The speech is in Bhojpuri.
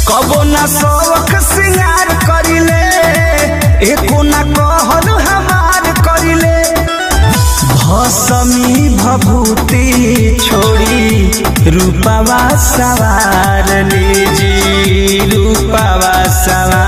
कबो ना शौक सिंगार करिले एको ना कहल हमार करिले भसमी भभूति छोड़ी रूपवा सवार लीजी रूपवा सवार